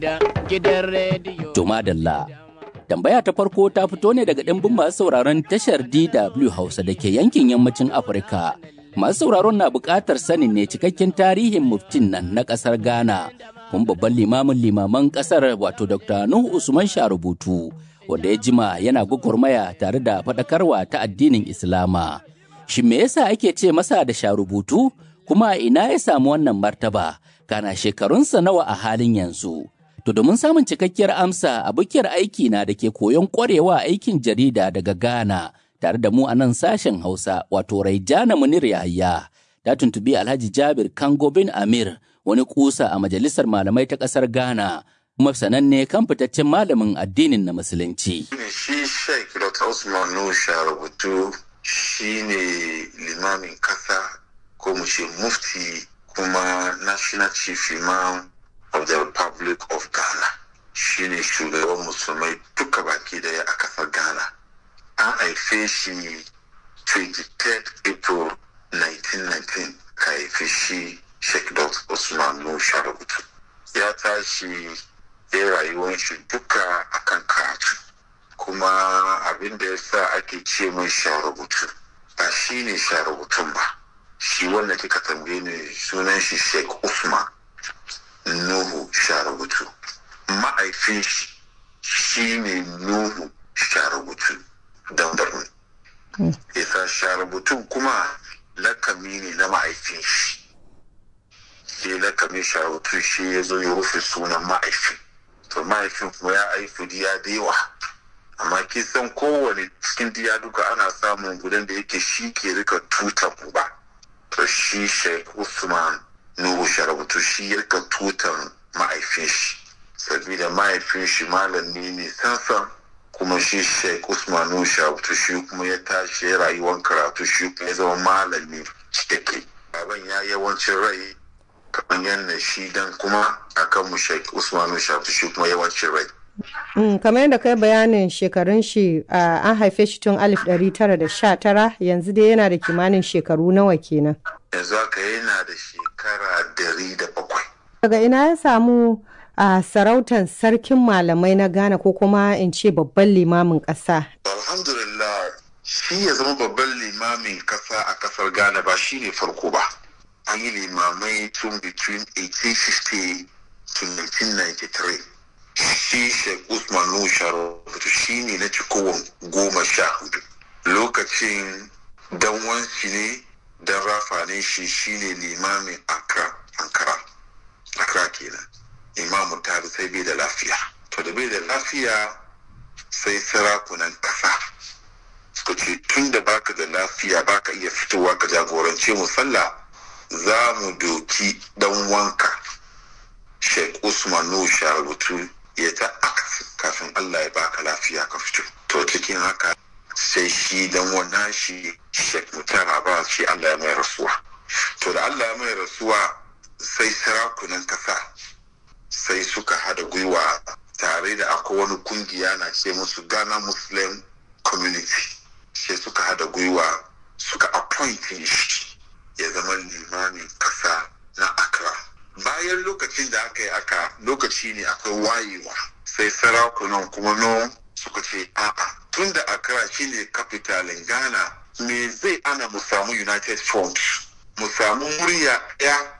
To madalla. Tambaya ta farko ta fito ne daga ɗimbin masu sauraron tashar DW Hausa da ke yankin yammacin Afirka. Masu sauraron na buƙatar sanin ne cikakken tarihin muftin nan na ƙasar Ghana, kuma babban limamin limaman ƙasar wato Dr. Nuhu Usman Sharubutu, wanda ya jima yana gwagwarmaya tare da faɗakarwa ta addinin Islama. Shin me yasa ake ce masa da Sharubutu? Kuma ina ya samu wannan martaba? Kana shekarunsa nawa a halin yanzu? To domin samun cikakkiyar amsa a bukiyar aiki na da ke koyon ƙwarewa aikin jarida daga Ghana tare da mu a nan sashen Hausa wato Raijana Munir Yahaya ta tuntubi Alhaji Jabir Kango bin Amir wani kusa a majalisar malamai ta ƙasar Ghana kuma sananne kan fitaccen malamin addinin na musulunci. Shi Sheikh Dr. Usman Nusha rubutu shi ne limamin kasa ko mu ce mufti kuma national chief imam of the Republic of Ghana shi ne shugaban musulmai duka baki daya a kasar Ghana. An haife shi 23 April 1919 ka haife shi Sheikh Dr. Usman Nusha rubutu. Ya tashi ya rayuwar shi duka akan karatu. Kuma abin da ya sa ake ce mai sha rubutu ba shi ne sha rubutun ba. Shi wanda kika tambaye ni sunan shi Sheikh Usman. Nuhu Sharubutu. Ma'aifin shi shi ne Nuhu Sharubutu don Borno. Isa Sharubutu kuma lakami ne na ma'aifin shi. Sai lakami Sharubutu shi ya zo ya rufe sunan ma'aifin. To ma'aifin kuma ya aifu diya da yawa. Amma kisan kowane cikin diya duka ana samun gudan da yake shi ke rika tutan uba. To shi Sheikh Usman Nuhu Sharabutu shi ya tutan ma'aifin shi sabida mahaifin shi malami ne sansan kuma shi Sheikh Usman Nuhu Sharabutu shi kuma ya tashi ya rayuwar karatu shi kuma ya zama malami cikakke baban ya yawancin rai kamar yadda shi dan kuma akan mu Sheikh Usman Nuhu Sharabutu shi kuma yawancin rai Mm, kamar yadda kai bayanin shekarun shi uh, an haife shi tun 1919 yanzu dai yana da kimanin shekaru nawa kenan. yanzu haka yana da shekara dari da bakwai. Daga ina ya samu a sarautar sarkin malamai na Ghana ko kuma in ce babban limamin ƙasa. Alhamdulillah shi ya zama babban limamin kasa a kasar Ghana ba shi ne farko ba. An yi limamai tun between 1850 to 1993. Shi Sheikh Usman Nushar shi ne na cikowar goma sha hudu. Lokacin dan wansi ne dan rafa ne shi shine limamin Accra, Ankara. Accra kenan. Imamu ta sai bai da lafiya. To da bai da lafiya sai sarakunan kasa suka ce tun da baka da lafiya baka iya fitowa ka jagorance mu sallah za mu doki dan wanka Sheikh Usman Nusha rubutu ya ta akas kafin Allah ya baka lafiya ka fito. To cikin haka sai shi dan wannan shi Sheikh Mutara ba shi Allah ya mai rasuwa. To da Allah ya mai rasuwa sai sarakunan kasa sai suka hada gwiwa tare da akwai wani kungiya na ce musu Ghana Muslim Community. Sai suka hada gwiwa suka appointing shi ya zama limamin kasa na Accra. Bayan lokacin da aka yi aka lokaci ne akwai wayewa sai sarakunan kuma no suka ce a'a tun da Accra shine capitalin Ghana me zai ana mu samu United Front mu samu murya ɗaya